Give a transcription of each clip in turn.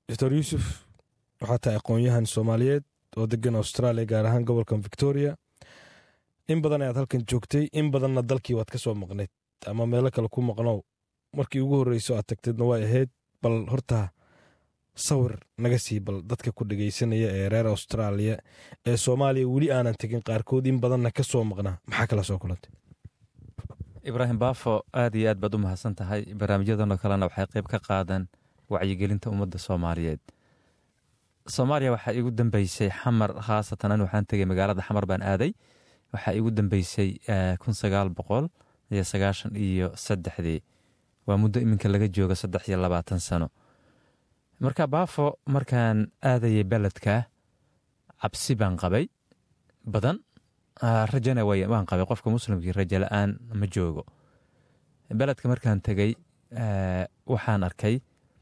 doctor yuusuf waxaa tahay aqoon-yahan soomaaliyeed oo degan australia gaar ahaan gobolkan victoria in badan ayaad halkan joogtay in badanna dalkii waad ka soo maqnayd ama meelo kale ku maqnow markii ugu horreyso aad tagteedna way ahayd bal horta sawir naga sii bal dadka ku dhegaysanaya ee reer austraaliya ee soomaaliya weli aanan tegin qaarkood in badanna ka soo maqnaa maxaa kala soo kulantay ibraahim baafo aad iyo aad baad u mahadsan tahay barnaamijyadanoo kalena waxay qayb ka qaadaan wacyigelinta ummadda soomaaliyeed soomaaliya waxaa iigu dambeysay xamar khaasatan an waxaan tegay magaalada xamar baan aaday waxaa iigu dambeysay kun sagaal boqol iyo sagaashan iyo saddexdii waa muddo iminka laga joogo saddex iyo labaatan sano marka baafo markaan aadayay beledka cabsi baan qabay badan rajana waan qabay qofka muslimkii rajo la-aan ma joogo beledka markaan tegey waxaan arkay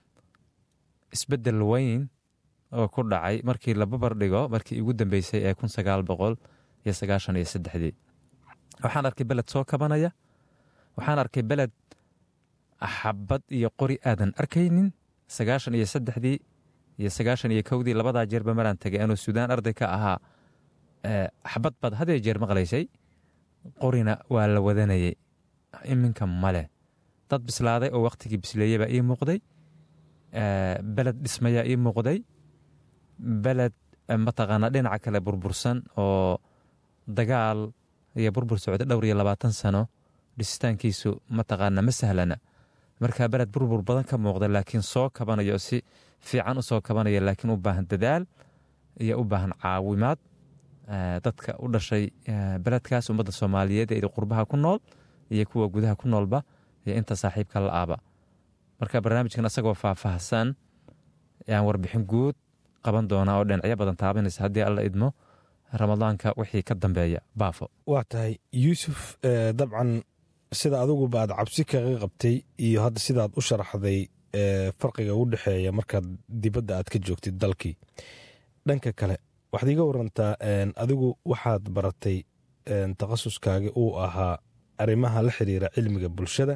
isbeddel weyn oo ku dhacay markii la babar dhigo markii igu dambeysay ee kun sagaal boqol iyo sagaashan iyo saddexdii waxaan arkay beled soo kabanaya waxaan arkay beled xabad iyo qori aadan arkaynin sagaashan iyo saddexdii iyo sagaashan iyo kowdii labadaa jeerba maraan tegay anuu suudaan arday ka ahaa xabad baad hadee jeer maqlaysay qorina waa la wadanayay iminka male dad bislaaday oo wakhtigii bisleeyey baa ii muuqday beled dhismayaa ii muuqday beled mataqaanaa dhinaca kale burbursan oo dagaal iyo burbur socda dhowr iyo labaatan sano dhisitaankiisu mataqaanaa ma sahlana markaa beled burbur badan ka muuqda laakiin soo kabanayo si fiican u soo kabanaya laakiin u baahan dadaal iyo u baahan caawimaad dadka u dhashay beledkaas ummadda soomaaliyeed ee qurbaha ku nool iyo kuwa gudaha ku noolba iyo inta saaxiibka la aaba marka barnaamijkan asagoo faahfaahsan ayaan warbixin guud qaban doonaa oo dhinacyo badan taabanaysa haddii alla idmo ramadaanka wixii ka dambeeya baafo waa tahay yuusuf dabcan sida adiguba aad cabsi kaga qabtay iyo hadda sidaad u sharaxday farqiga u dhexeeya markaad dibadda aad ka joogtid dalkii dhanka kale waxaad iiga warantaa adigu waxaad baratay takhasuskaagi uu ahaa arrimaha la xiriira cilmiga bulshada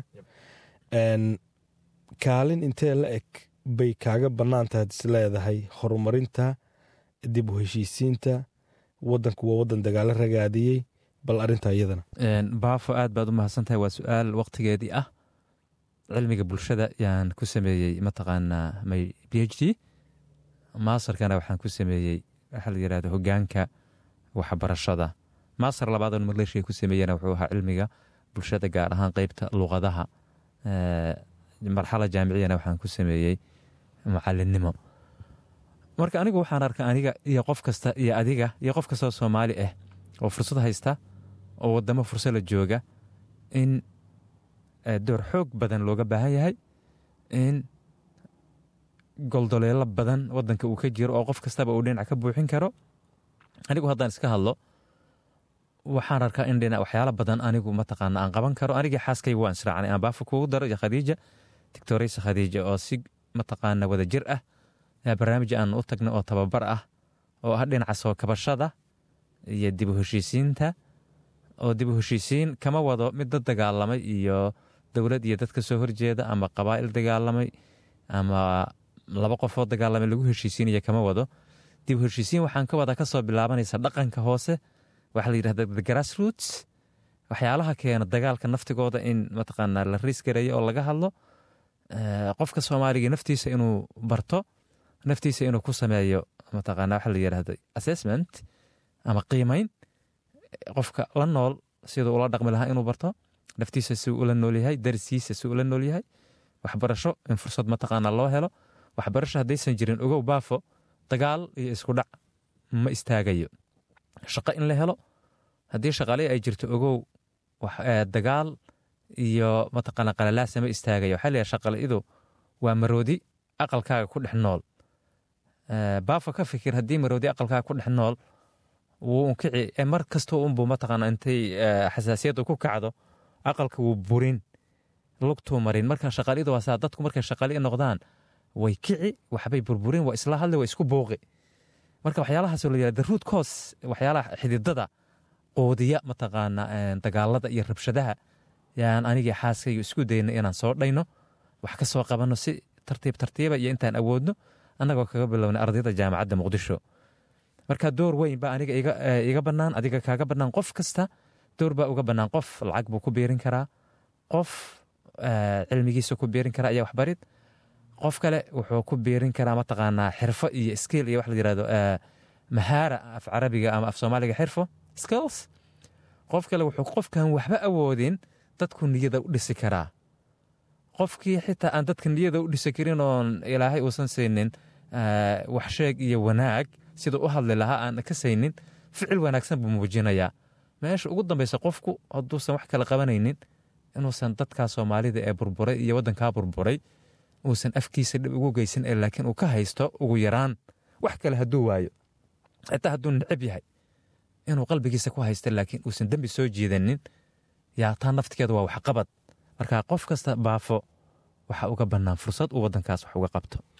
kaalin intee la eg bay kaaga bannaan tahay is leedahay horumarinta dib u heshiisiinta waddanku waa waddan dagaalo ragaadiyey bal arrintaa iyadana baafo aad baad u mahadsantahay waa su-aal wakhtigeedii ah cilmiga bulshada yaan ku sameeyey mataqaanaa my b h d maasarkana waxaan ku sameeyey waxaa la yidhahda hogaanka waxbarashada maasar labaadon maleeshiya ku sameeyena wuxuu ahaa cilmiga bulshada gaar ahaan qeybta luqadaha marxala jaamiciyana waxaan ku sameeyey mucalinimo marka anigu waxaan arka aniga iyo qof kasta iyo adiga iyo qof kastoo soomaali ah oo fursad haysta oo wadamo fursad la jooga in door xoog badan looga baahan yahay in goldoleelo badan wadanka uu ka jiro oo qof kastaba uu dhinac ka buuxin karo anigu haddaan iska hadlo waxaan arkaa in dhinac waxyaala badan anigu mataqaana aan qaban karo anigii xaaskayga waan israacnay aan baafo kugu daro iyo khadiija doctoraysa khadiija oo si mataqaana wada jir ah barnaamij aan u tagna oo tababar ah oo ah dhinaca soo kabashada iyo dib u heshiisiinta oo dib u heshiisiin kama wado mid dad dagaalamay iyo dowlad iyo dad ka soo horjeeda ama qabaa'il dagaalamay ama laba qofoo dagaalamay lagu heshiisiinaya kama wado dib u heshiisiin waxaan ka wadaa kasoo bilaabanaysa dhaqanka hoose waxaa la yidhahda the grassroots waxyaalaha keena dagaalka naftigooda in mataqaanaa la riisgareeyo oo laga hadlo qofka soomaaliga naftiisa inuu barto naftiisa inuu ku sameeyo mataqaanaa waxaa la yidhahda assessment ama qiimeyn qofka la nool siduu ula dhaqmi lahaa inuu barto naftiisa si ula noolyahay darisiisa si ula noolyahay waxbarasho in fursad mataqaanaa loo helo waxbarasho haddaysan jirin ogow baafo dagaal iyo isku dhac ma istaagayo shaqo in la helo haddii shaqaale ay jirto ogow dagaal iyo mataqaana qalalaasa ma istaagayo waxaa leeyahay shaqale-idu waa maroodi aqalkaaga ku dhex nool baafo ka fikir haddii maroodi aqalkaaga ku dhex nool wuu unkici mar kastoo unbuu mataqaana intay xasaasiyaddu ku kacdo aqalka wuu burin lugtuu marin marka shaqaalidu waa saa dadku markay shaqaali noqdaan way kici waxbay burburin waa isla hadli waa isku booqi marka waxyaalahaasoo la yihahda root cause waxyaalaha xididada qoodiya mataqaana dagaalada iyo rabshadaha yaan anigii xaaskayga isku dayna inaan soo dhayno wax ka soo qabanno si tartiib tartiiba iyo intaan awoodno annagoo kaga bilownay ardayda jaamacadda muqdisho marka door weyn baa aniga iga bannaan adiga kaaga bannaan qof kasta door baa uga bannaan qof lacag buu ku biirin karaa qof cilmigiisa ku biirin karaa ayaa waxbarid qof kale wuxuu ku biirin karaa mataqaanaa xirfo iyo skill iyo wax la yirahdo mahaara af carabiga ama af soomaaliga xirfo skills qof kale wuxuu qofkan waxba awoodin dadku niyada u dhisi karaa qofkii xitaa aan dadka niyada u dhisi karin oon ilaahay uusan saynin waxsheeg iyo wanaag siduu u hadli lahaa aan ka saynin ficil wanaagsan buu muujinayaa meesha ugu dambaysa qofku hadduusan wax kala qabanaynin inuusan dadkaa soomaalida ee burburay iyo waddankaa burburay uusan afkiisa dhib ugu geysan ee laakiin uu ka haysto ugu yaraan wax kale hadduu waayo xitaa hadduu necab yahay inuu qalbigiisa ku haysta laakiin uusan dembi soo jiidanin yaa taa naftigeeda waa waxqabad marka qof kasta baafo waxa uga bannaan fursad uu waddankaas wax uga qabto